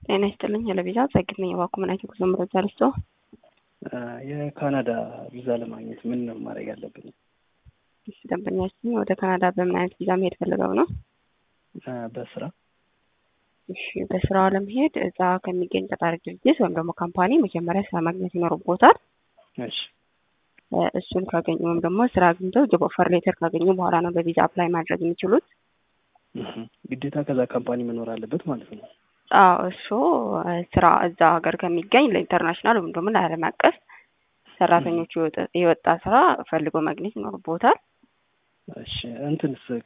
ጤና ይስጥልኝ። ለቪዛ ጸግት ነኝ። እባክዎ ምን አይነት ጉዞ መረጃ ልስጦ? የካናዳ ቪዛ ለማግኘት ምን ነው ማድረግ ያለብኝ? እሺ፣ ደንበኛችን ወደ ካናዳ በምን አይነት ቪዛ መሄድ ፈልገው ነው? በስራ እሺ፣ በስራው ለመሄድ እዛ ከሚገኝ ቀጣሪ ድርጅት ወይም ደግሞ ካምፓኒ መጀመሪያ ስራ ማግኘት ይኖርቦታል። እሺ እሱን ካገኙ ወይም ደግሞ ስራ አግኝተው ጆብ ኦፈር ሌተር ካገኙ በኋላ ነው በቪዛ አፕላይ ማድረግ የሚችሉት። ግዴታ ከዛ ካምፓኒ መኖር አለበት ማለት ነው። አዎ እሱ ስራ እዛ ሀገር ከሚገኝ ለኢንተርናሽናል ወይም ደግሞ ለዓለም አቀፍ ሰራተኞች የወጣ ስራ ፈልጎ ማግኘት ይኖርቦታል። እሺ እንትንስ